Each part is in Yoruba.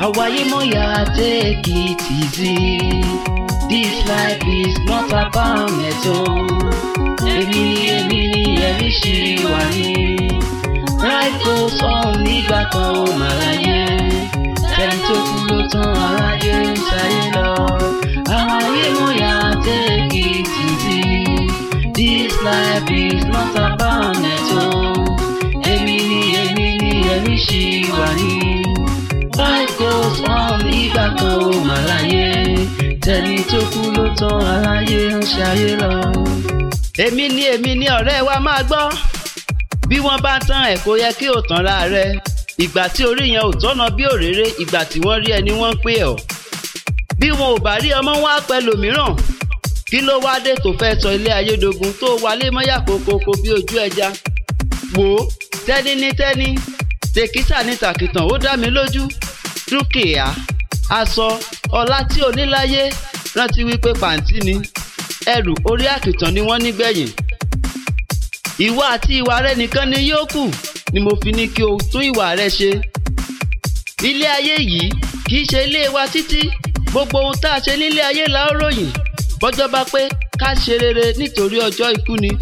àwáyé mọ̀yà take it easy this life is not about mẹ́tọ́ èmi ni èmi ni ẹ̀mí ṣì wà ní life goes on nígbà kan ó mà láyé ẹni tó kú ló tán aráyé ń ṣayé lọ àwáyé mọ̀yà take it easy this life is not about mẹ́tọ́ èmi ni èmi ni ẹ̀mí ṣì wà ní life goes on nígbà kan ó mà láyé tẹni tó kú ló tán aráyé ń ṣayé lọ. èmi ni èmi ni ọ̀rẹ́ wa máa gbọ́ bí wọ́n bá tán ẹ̀ kó yẹ kí o tán ra rẹ ìgbà tí orí yẹn ò tọ́nà bí òréré ìgbà tí wọ́n rí ẹni wọ́n ń pè ọ́ bí wọn ò bá rí ọmọ wọn á pẹ́ lòmíràn kí ló wá dé tó fẹ́ sọ ilé ayédogun tó wálé mọ́yà kókókó bí ojú ẹja wò ó tẹ́ni ní tẹ́ni tèkítà ní tàkìtàn ó dá mi lójú dúkìá aṣọ ọlá tí o ní láyé rántí wípé pàǹtí ni ẹrù orí àkìtàn ni wọ́n nígbẹ̀yìn ìwà àti ìwà rẹ nìkan ni yóò kù ni mo fi ní kí o tún ìwà rẹ ṣe ilé ayé yìí kì í ṣe ilé wa títí gbogbo ohun tá a ṣe nílé ayé la ó ròyìn bọ́jọ́ bá pé ká ṣe rere nítorí ọjọ́ ikú ni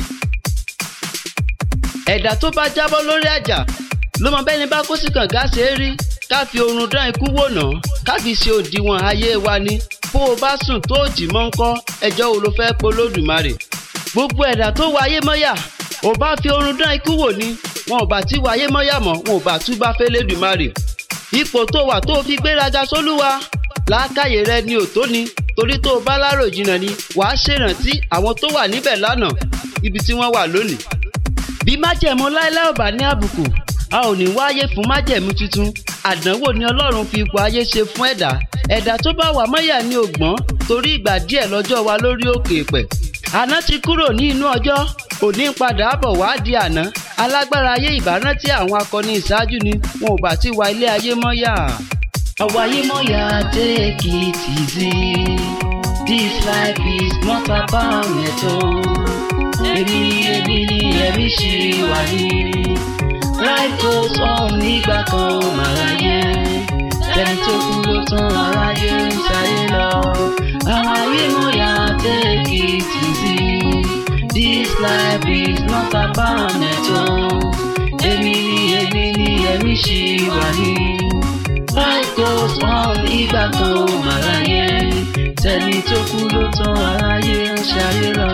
ẹ̀dá tó bá jábọ́ lórí àjà ló mọ bẹ́ni bá kó sí kànga ṣe é rí ká fi oorun dán ikú wò ná ká fi ṣe òdiwọ̀n ayé wa ni bó o bá sùn tó o jì mọ́ ń kọ́ ẹjọ́ wo ló fẹ́ polódùmarè gbogbo ẹ̀dá tó wáyé mọ́yà ò bá fi oorun dán ikú wò ni wọn ò bá tí wáyé mọ́yà mọ́ wọn ò bá tú bá fẹ́ lédùmarè ipò tó wà tó o fi gbéraga sólúwa làákàyè rẹ ni ò tó ni torí tó o bá lárò jìnnà ni wàá ṣèrántí àwọn tó wà níbẹ̀ lánàá ibi tí wọ́n wà lónìí bí májẹ̀mú láéláé ò bá ní àbùkù a ò ní wáyé fún májẹ̀mú tuntun àdánwò ni ọlọ́run fi ipò ayé ṣe fún ẹ̀dá ẹ̀dá tó bá wà mọ́yà ní ògbọ́n torí ìgbà díẹ̀ lọ́jọ́ wa lórí òkè pẹ̀ àná ti kúrò ní inú ọjọ́ òní ń padà bọ̀ wá di àná alágbára ayé ìbárántí àwọn akọni ìṣáájú ni wọn ò bá ti wá ilé ayé mọ́yà. àwáyé mọ́yà take it easy this life is not about mẹ́tọ́ èmi ni èmi ni ẹ̀mí ṣì wà ní. life goes on nígbà kan ó mà láyé tẹni tó kú ló tán aráyé ń ṣayé lọ. àwọn ayé mọ̀yà take it easy this life is not about mẹ́tọ́ èmi ni èmi ni ẹ̀mí ṣì wà ní. life goes on nígbà kan ó mà láyé tẹni tó kú ló tán aráyé ń ṣayé lọ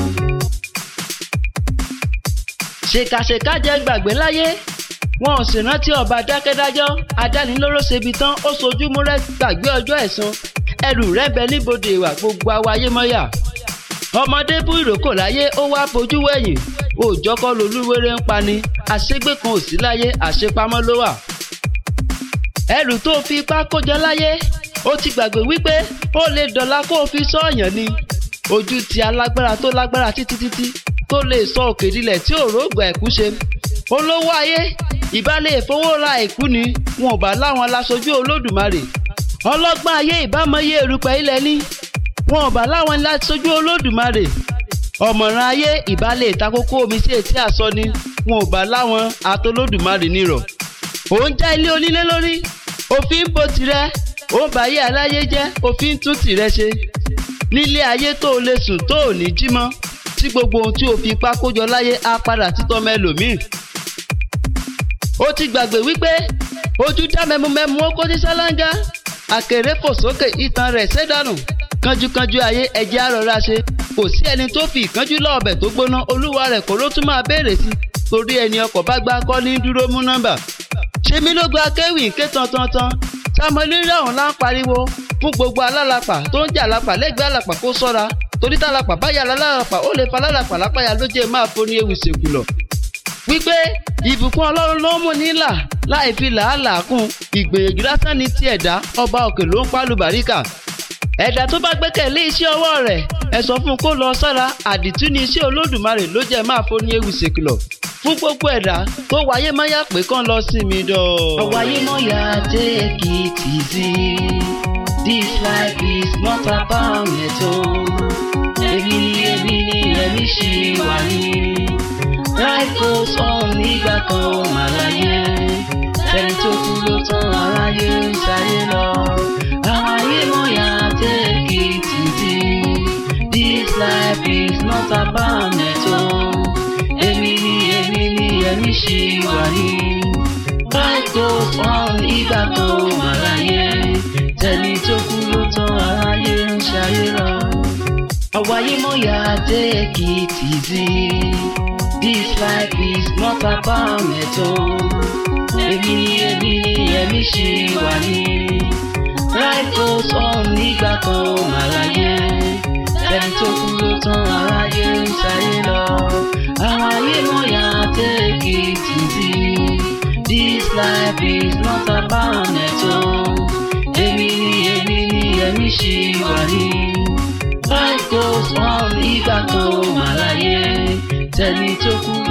ṣèkàṣèkà jẹ́ gbàgbé láyé wọn ò sì rántí ọba dákẹ́dájọ́ adánilóró ṣebi tán ó sojú múrẹ́ gbàgbé ọjọ́ ẹ̀san ẹrù rẹ̀ bẹ níbodè ìwà gbogbo awayé mọ́yà ọmọdé bú ìrókò láyé ó wá fojú wẹ̀yìn òòjọ́ kọ́ lolúwere ń pani àṣegbè kan ò sí láyé àṣepamọ́ ló wà ẹrù tó fi ipá kójọ láyé ó ti gbàgbé wípé ó lè dọ̀la kó o fi sọ́ọ̀yàn ni ojú ti alágbára tó lágbára títí títí tó lè sọ òkè dilẹ̀ tí òrógbà ẹ̀kú ṣe. olówó ayé ìbálẹ̀ ìfowó ra ẹ̀kú ni wọn ò bá láwọn laṣojú olódùmarè. ọlọ́gbọ́n ayé ìbámọye erùpẹ̀ ilẹ̀ ní wọn ò bá láwọn laṣojú olódùmarè. ọ̀mọ̀ràn ayé ìbálẹ̀ ìtakókó omi sí etí àsọ ni wọn ò bá láwọn atolódùmarè nírọ̀. òun já ilé onílé lórí òfin ń bo tirẹ̀ òun báyé aláyé jẹ́ òfin ń tún tirẹ̀ ṣe. nílé ayé tó o lè sùn tó ò ní jí mọ́ tí gbogbo ohun tí o fi ipá kójọ láyé á padà títọ́ mẹ́lòmíì. ó ti gbàgbé wípé ojú dá mẹ́múmẹ́mú ó kó ní sálángá àkèré fò sókè ìtàn rẹ̀ ṣẹ́dánù kánjúkánjú ayé ẹ̀jẹ̀ àrọ̀ra ṣe kò sí ẹni tó fi ìkánjú lọ́ọ̀bẹ̀ tó gbóná olúwa rẹ̀ kò ló tún máa béèrè sí torí ẹni ọkọ̀ bá gbá kọ́ ní dúró mú nọ́mbà. ṣé mi ló gba kéwì ké tantantan samuel rírọ̀hún lá ń pariwo fún gbogbo alálàpà tó ń jà lápà lẹ́gbẹ̀ẹ́ àlàpà kó sọ́ra torí tálàpà báyà lálàpà ó lè fa lálàpà lápáyà ló jẹ́ máa foni ewu ìsèkùlọ̀. wípé ìbùkún ọlọ́run ló mú nílà láì fi làálàá kún ìgbìyànjú lásán ní ti ẹ̀dá ọba òkè ló ń pálù bàríkà. ẹ̀dá tó bá gbẹ́kẹ̀lé iṣẹ́ ọwọ́ rẹ̀ ẹ sọ fún un kó lọ sára àdìtú ní iṣẹ́ olódùmarè ló jẹ́ máa foni ewu ìsèkùlọ̀ fún gbogbo ẹ̀dá tó wáyé mọ́yà pé kán lọ sí mi dọ̀. àwáyé mọ́yà take it easy this life is not about mẹ́tọ́ èmi ni èmi ni ẹ̀mí ṣì wà ní. life goes on nígbà kan ó mà láyé tẹni tó kú ló tán aráyé ń ṣayé lọ. àwọn ayé mọ̀yà take it easy this life is not about neto. èmi ni èmi ni èmi ṣì wà ní. life goes on ìgbà tó wà láyé tẹni tó kú ló tán aráyé ń ṣayé lọ. àwọn ayé mọ̀yà take it easy this life is not about neto èmi ni èmi ni èmi ṣì wà ní. life goes on nígbà kan ó mà láyé ẹni tó kú ló tán aráyé ń ṣayé lọ. àwọn ayé mọ̀yà take it easy this life is not about neto. èmi ni èmi ni èmi ṣì wà ní. life goes on nígbà kan ó mà láyé tẹni tó kú